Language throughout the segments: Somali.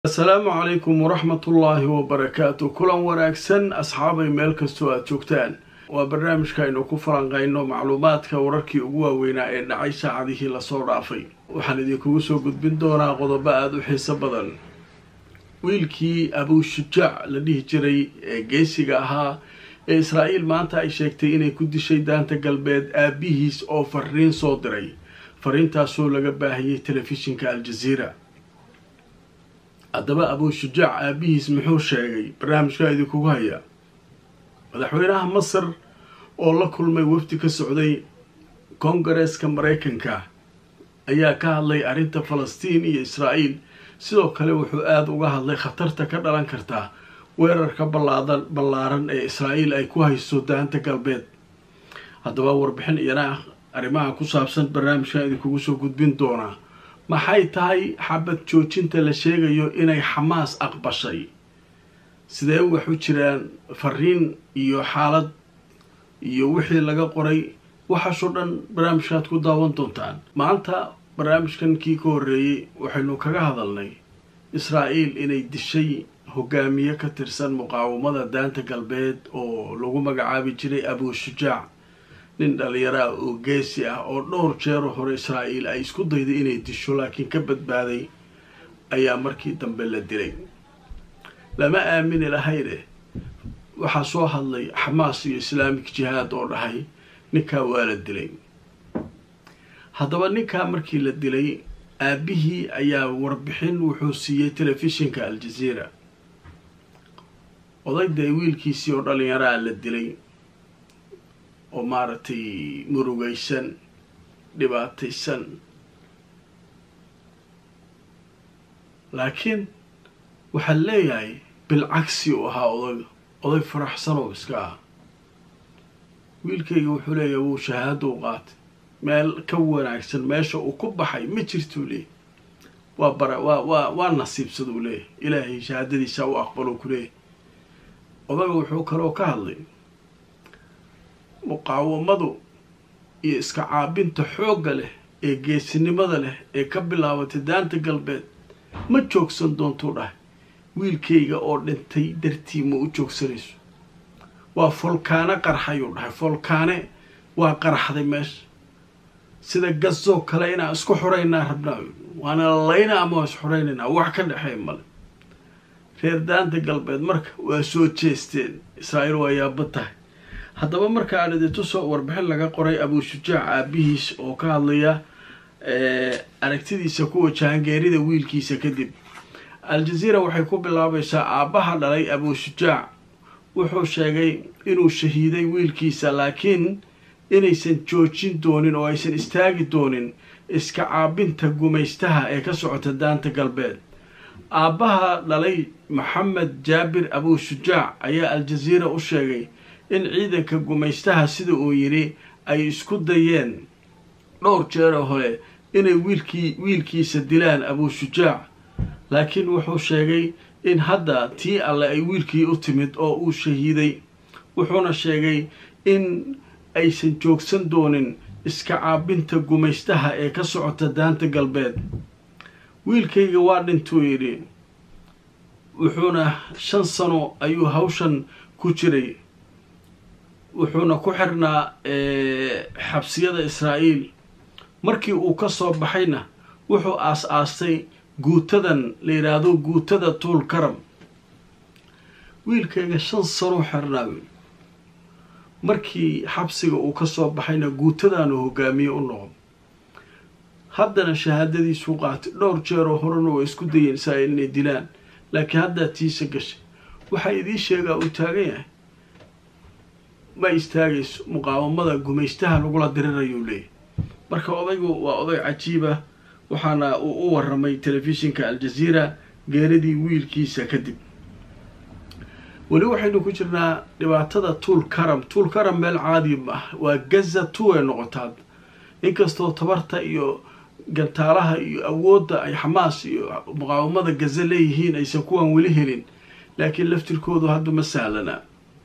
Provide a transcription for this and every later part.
asalaamu calaykum waraxmatullaahi wabarakaatu kulan wanaagsan asxaabay meel kastoo aada joogtaan waa barnaamijka aynu ku falanqayno macluumaadka wararkii ugu waaweynaa ee dhacay saacadihii lasoo dhaafay waxaan idinkugu soo gudbin doonaa qodobo aada u xiiso badan wiilkii abuushujaac la dhihi jiray ee geesiga ahaa ee israa'iil maanta ay sheegtay inay ku dishay daanta galbeed aabihiis oo fariin soo diray fariintaasoo laga baahiyey telefishinka aljaziira haddaba abuushujaac aabihiis muxuu sheegay barnaamijkaa idinkugu hayaa madaxweynaha masar oo la kulmay wafdi ka socday kongareeska maraykanka ayaa ka hadlay arrinta falastiin iyo israa'iil sidoo kale wuxuu aada uga hadlay khatarta ka dhalan karta weerarka ballaadan ballaaran ee israa'iil ay ku hayso daanta galbeed haddaba warbixin iyana arrimaha ku saabsan barnaamijkan idinkugu soo gudbin doonaa maxay tahay xabad joojinta la sheegayo inay xamaas aqbashay sidee wax u jiraan fariin iyo xaalad iyo wixii laga qoray waxaasoo dhan barnaamijkaad ku daawan doontaan maanta barnaamijkan kii ka horreeyey waxaynu kaga hadalnay israa'iil inay dishay hogaamiye ka tirsan muqaawamada daanta galbeed oo lagu magacaabi jiray abuushujaac nin dhalinyaro ah oo geesi ah oo dhowr jeero hore israa'iil ay isku dayday inay disho laakiin ka badbaaday ayaa markii dambe la dilay lama aamini lahayne waxaa soo hadlay xamaas iyo islaamik jihaad oo dhahay ninkaa waa la dilay haddaba ninkaa markii la dilay aabihii ayaa warbixin wuxuu siiyey telefishinka aljaziira odayday wiilkiisii oo dhalinyaraa la dilay oo maaragtay murugaysan dhibaataysan laakiin waxaa leeyahay bilcagsi uu ahaa odayga oday faraxsan oo iska ah wiilkayga wuxuu leeyahay wuu shahaado u qaatay meel ka wanaagsan meesha uu ku baxay ma jirtuu leeyahy waa bara waa waa waa nasiibsada uu leeyahay ilaahay shahaadadiisa u aqbalo ku leeyahay odaga wuxuu kaloo ka hadlay muqaawamadu iyo iska caabinta xoogga leh ee geesinimada leh ee ka bilaabatay daanta galbeed ma joogsan doontuu dhahay wiilkayga oo dhintay dartii ma u joogsanayso waa folkaane qarxayuu dhahay folkaane waa qarxday meesha sida gasoo kale inaan isku xoraynaa rabnaa waana lalayna ama waa is xoraynaynaa wax ka dhexeey male reer daanta galbeed marka waa soo jeesteen israa'iil waa yaaba tahay haddaba marka aan idintusoo warbixin laga qoray abuushujaac aabihiis oo ka hadlaya aragtidiisa ku wajahan geerida wiilkiisa kadib al-jaziira waxay ku bilaabaysaa aabbaha dhalay abuushujaac wuxuu sheegay inuu shahiiday wiilkiisa laakiin inaysan joojin doonin oo aysan istaagi doonin iska caabinta gumaystaha ee ka socota daanta galbeed aabbaha dhalay maxamed jaabir abuushujaac ayaa al-jaziira u sheegay in ciidanka gumaystaha sida uu yidhi ay isku dayeen dhowr jeero hore inay wiilkii wiilkiisa dilaan abuushujaac laakiin wuxuu sheegay in hadda tii alle ay wiilkii u timid oo uu shahiiday wuxuuna sheegay in aysan joogsan doonin iska caabinta gumaystaha ee ka socota daanta galbeed wiilkayga waa dhintuu yidhi wuxuuna shan sano ayuu hawshan ku jiray wuxuuna ku xirnaa xabsiyada israa'iil markii uu ka soo baxayna wuxuu aas-aastay guutadan la yidhaahdo guutada tuul karam wiilkayga shan sanoo xirnaa markii xabsiga uu ka soo baxayna guutadaanu hogaamiye u noqdo haddana shahaadadiisuu qaatay dhowr jeeroo horena waa isku dayeen israa'iil inay dilaan laakiin haddaa tiisa gashay waxaa idiin sheegaa uu taagan yahay ma istaagayso muqaawamada gumaystaha lagula dirirayuu leeyahy marka odaygu waa oday cajiiba waxaana uu u waramay telefishinka aljaziira geeridii wiilkiisa kadib weli waxaynu ku jirnaa dhibaatada tuul karam tuul karam meel caadi ah waa gaza tu ay noqotaad inkastoo tabarta iyo gantaalaha iyo awoodda ay xamaas iyo muqaawamada gaza leeyihiin aysan kuwan weli helin laakiin laftirkoodu hadda ma sahlanaa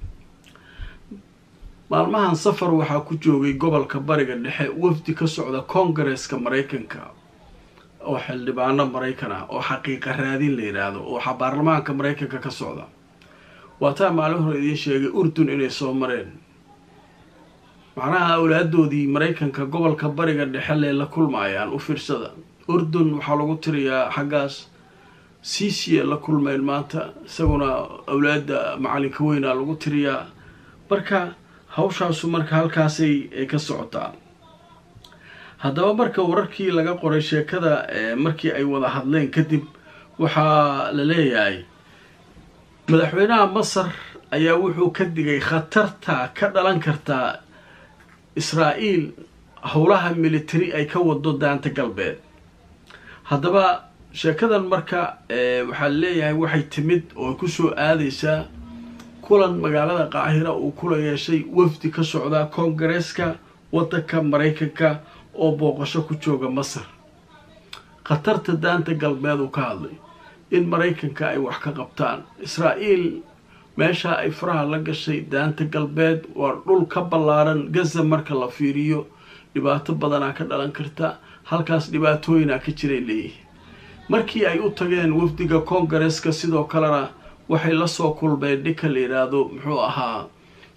maalmahan safar waxaa ku joogay gobolka bariga dhexe wafdi ka socda kongareeska maraykanka oo xildhibaano maraykan ah oo xaqiiqa raadin la yidhaahdo oo waxaa baarlamaanka maraykanka ka socda waa taa maalin hore idiin sheegay urdun inay soo mareen macnaha awlaadoodii maraykanka gobolka bariga dhexe lee la kulmaayaan u fiirsada urdun waxaa lagu tiriyaa xaggaas siisiya la kulmeen maanta isaguna awlaada macalinka weynaa lagu tiriyaa marka hawshaasu marka halkaasay ka socotaa haddaba marka wararkii laga qoray sheekada markii ay wada hadleen kadib waxaa la leeyahay madaxweynaha masar ayaa wuxuu ka digay khatarta ka dhalan kartaa israa'iil howlaha military ay ka wado daanta galbeed haddaba sheekadan marka waxaa leeyahay waxay timid oo kusoo aadaysaa kulan magaalada qaahira uu kula yeeshay wafdi ka socda koongareeska waddanka maraykanka oo booqasho ku jooga masar khatarta daanta galbeed uu ka hadlay in maraykanka ay wax ka qabtaan israa'iil meesha ay faraha la gashay daanta galbeed waa dhul ka ballaaran gaza marka la fiiriyo dhibaato badanaa ka dhalan karta halkaas dhibaatooyinaa ka jiray leeyihiin markii ay u tageen wafdiga koongareeska sidoo kalena waxay lasoo kulmeen ninka la yidhaahdo muxuu ahaa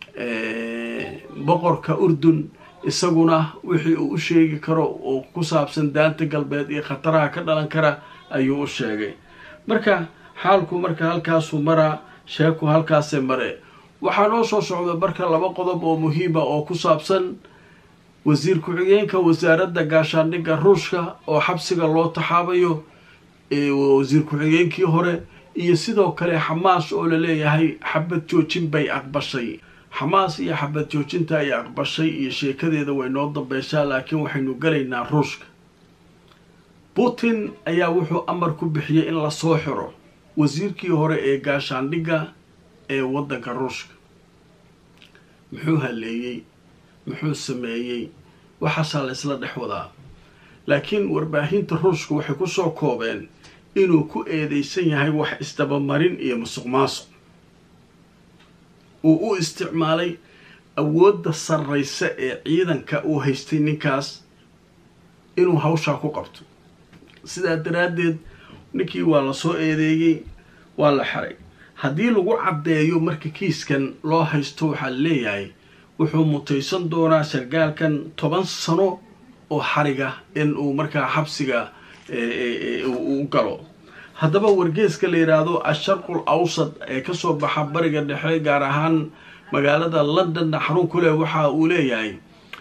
boqorka urdun isaguna wixii uu u sheegi karo oo ku saabsan daanta galbeed iyo khataraha ka dhalan kara ayuu u sheegay marka xaalku marka halkaasuu maraa sheeku halkaasee mare waxaa noo soo socda marka laba qodob oo muhiima oo ku saabsan wasiir ku-xigeenka wasaaradda gaashaandhigga ruushka oo xabsiga loo taxaabayo wasiir ku-xigeenkii hore iyo sidoo kale xamaas oo laleeyahay xabad joojin bay aqbashay xamaas iyo xabad joojinta ay aqbashay iyo sheekadeeda way noo dambeyshaa laakiin waxaynu gelaynaa ruushka putin ayaa wuxuu amar ku bixiyey in lasoo xiro wasiirkii hore ee gaashaandhigga ee waddanka ruushka muxuu haleeyey muxuu sameeyey waxaasaa la isla dhex wadaa laakiin warbaahinta ruushka waxay kusoo koobeen inuu ku eedeysan yahay wax isdabamarin iyo musuq maasuq uu u isticmaalay awoodda sarraysa ee ciidanka uu haystay ninkaas inuu hawshaa ku qabto sidaa daraaddeed ninkii waa lasoo eedeeyey waa la xiray haddii lagu caddeeyo marka kiiskan loo haysto waxaa leeyahay wuxuu mutaysan doonaa sargaalkan toban sano oo xariga in uu markaa xabsiga u galo haddaba wargeeska la yidhaahdo asharqul awsad ee kasoo baxa bariga dhexe gaar ahaan magaalada londonna xarun ku leh waxa uu leeyahay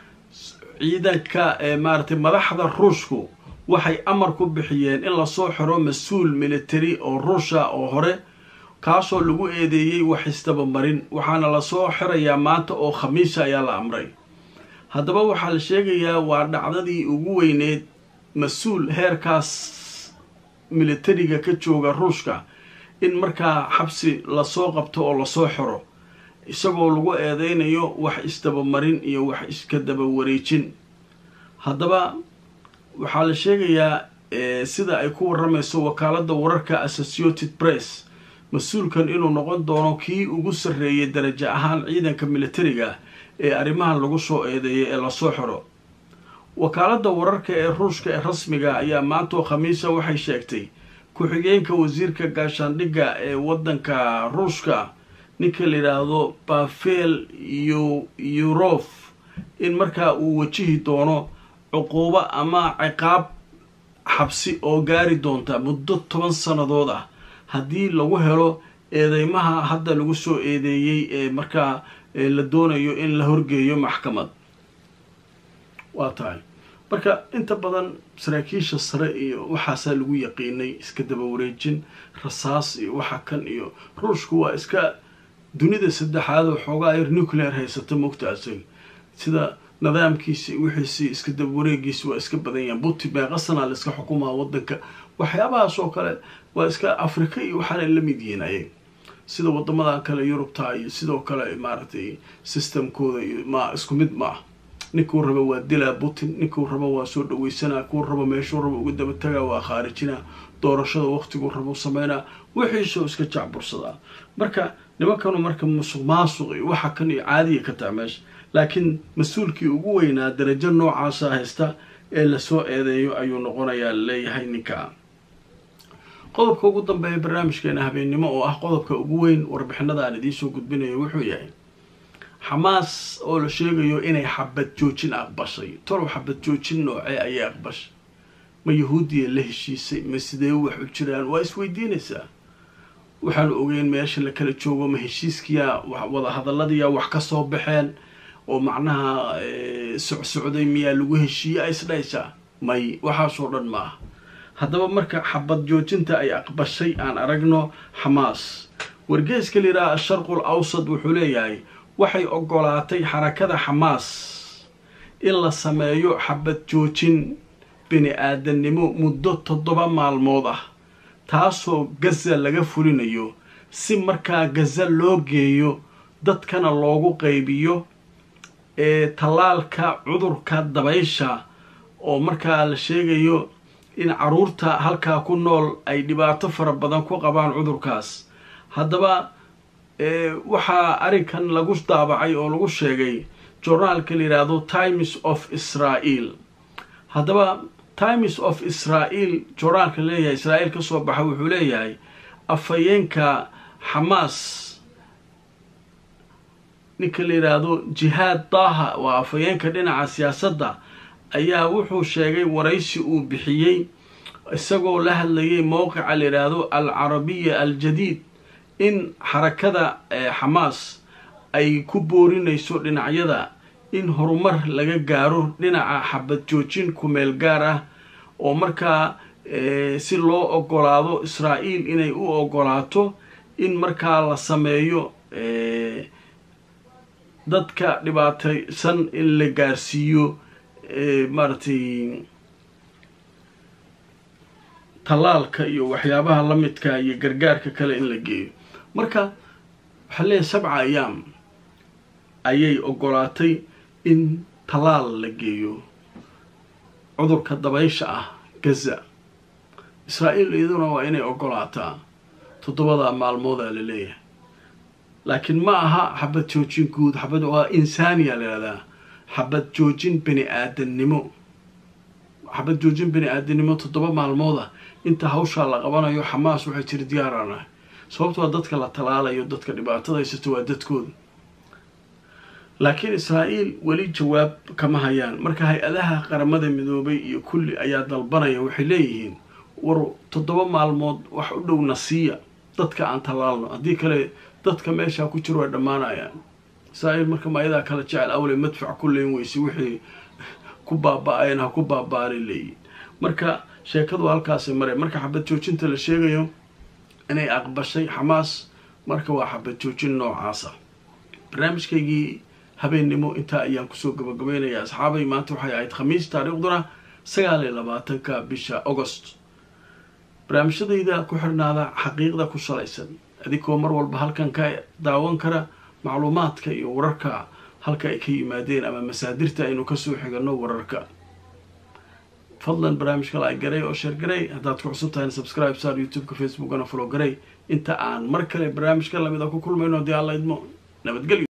ciidanka maaratay madaxda ruushku waxay amar ku bixiyeen in lasoo xiro mas-uul military oo ruusha oo hore kaasoo lagu eedeeyey wax isdabamarin waxaana lasoo xirayaa maanta oo khamiisa ayaa la amray haddaba waxaa la sheegayaa waa dhacdadii ugu weyneed mas-uul heerkaas militariga ka jooga ruushka in markaa xabsi lasoo qabto oo lasoo xiro isagoo lagu eedeynayo wax isdabamarin iyo wax iska daba wareejin haddaba waxaa la sheegayaa sida ay ku waramayso wakaaladda wararka associated press mas-uulkan inuu noqon doono kii ugu sarreeyay darajo ahaan ciidanka militariga ee arrimahan lagu soo eedeeyay ee lasoo xiro wakaaladda wararka ee ruushka ee rasmiga ayaa maantoo khamiisa waxay sheegtay ku-xigeenka wasiirka gaashaandhigga ee waddanka ruushka ninka la yidhaahdo bafel iyo yurof in markaa uu wajihi doono cuquubo ama ciqaab xabsi oo gaari doonta muddo toban sannadood ah haddii lagu helo eedeymaha hadda lagu soo eedeeyey ee markaa la doonayo in la horgeeyo maxkamad waa tahay marka inta badan saraakiisha sare iyo waxaasaa lagu yaqiinay iska daba wareejin rasaas iyo waxa kan iyo ruushku waa iska dunida saddexaad oo xoogaa yar nuclear haysata mogta asaga sida nidaamkiisi wixiisi iska daba wareegiisi waa iska badan yahan buti meeqasanaa la iska xukumaa wadanka waxyaabahaas oo kale waa iska afrika iyo waxaana la mid yihiin ayag sida wadamadan kale yurubta iyo sidoo kale maaragtay systemkooda iyo ma isku mid ma ah ninkuu raba waa dilaa putin ninkuu raba waa soo dhaweysanaa kuu raba meeshuu raba uga daba tagaa waa khaarijinaa doorashada waqtiguu raba sameynaa wixiisoo iska jacbursadaa marka nimankanu marka musuq maasuq iyo waxa kan iyo caadiya ka taha meesha laakiin mas-uulkii ugu weynaa darajo noocaasa haysta ee lasoo eedeeyo ayuu noqonayaa laleeyahay ninka qodobka ugu dambeeya barnaamijkeena habeennimo oo ah qodobka ugu weyn warbixinada aan idiinsoo gudbinayo wuxuu yahay xamaas oo la sheegayo inay xabad joojin aqbashay tolow xabad joojin noocee ayay aqbashay ma yahuudiya la heshiisay ma sidee wax u jiraan waa isweydiinaysaa waxaanu ogeyn meesha la kala joogo ma heshiiskiya wadahadaladiya wax ka soo baxeen oo macnaha socsocday miyaa lagu heshiiye a isdhaysaa may waxaasoo dhan ma ah haddaba marka xabad joojinta ay aqbashay aan aragno xamaas wargeeska la yidhaha asharqul awsad wuxuu leeyahay waxay ogolaatay xarakada xamaas in la sameeyo xabad joojin bini aadannimo muddo toddoba maalmood ah taasoo gaza laga fulinayo si markaa gaza loo geeyo dadkana loogu qaybiyo ee tallaalka cudurka dabaysha oo markaa la sheegayo in caruurta halkaa ku nool ay dhibaato fara badan ku qabaan cudurkaas haddaba waxaa arrinkan lagu daabacay oo lagu sheegay journaalka la yidhaahdo times of israel haddaba times of israel journaalka leeyahay israa'iil ka soo baxa wuxuu leeyahay afhayeenka xamaas ninka la yidhaahdo jihaad daaha waa afhayeenka dhinaca siyaasadda ayaa wuxuu sheegay waraysi uu bixiyey isagoo la hadlayay mowqica la yidhaahdo al carabiya aljadiid in xarakada xamaas ay ku boorinayso dhinacyada in horumar laga gaaro dhinaca xabad joojin kumeel gaar ah oo markaa si loo ogolaado israa'iil inay u ogolaato in markaa la sameeyo dadka dhibaataysan in la gaarsiiyo maaragtay tallaalka iyo waxyaabaha la midka iyo gargaarka kale in la geeyo marka waxaa leeyahay sabca ayaam ayay ogolaatay in tallaal la geeyo cudurka dabaysha ah gaza israa'iil iyaduna waa inay ogolaataa toddobada maalmoodaa la leeyahay laakiin ma aha xabad joojin guud xabad waa insaaniya la yihahdaa xabad joojin bini aadannimo xabad joojin bini aadannimo toddoba maalmooda inta hawshaa la qabanayo xamaas waxay jiri diyaaranahay sababto waa dadka la talaalayo dadka dhibaatada haysato waa dadkooda laakiin israa'iil weli jawaab kama hayaan marka hay-adaha qaramada midoobay iyo kulli ayaa dalbanaya waxay leeyihiin war toddoba maalmood wax u dhow nasiiya dadka aan tallaalno haddii kale dadka meeshaa ku jiro way dhammaanayaan israa'iil marka maayadaa kala jecel awle madfac ku leyn weyse wixii ku baaba-ayan ha ku baaba-aanay leeyihin marka sheekadu halkaasay mare marka xabad joojinta la sheegayo inay aqbashay xamaas marka waa xabad joojin noocaasa barnaamijkaygii habeennimo intaa ayaan kusoo gabagabaynayaa asxaabay maanta waxay ahayd khamiis taariikhduna sagaal iyo labaatanka bisha agost barnaamijyadayda ku xirnaada xaqiiqda ku salaysan adigoo mar walba halkan ka daawan kara macluumaadka iyo wararka halka ay ka yimaadeen ama masaadirta aynu kasoo xigano wararka fadlan barnaamijka la garay oo sheer garay haddaad ku cusub tahayna subscribe saar youtube-ka facebookana follow garay inta aan mar kale barnaamijka lamid a ku kulmayno haddii alla idmo nabadgelyo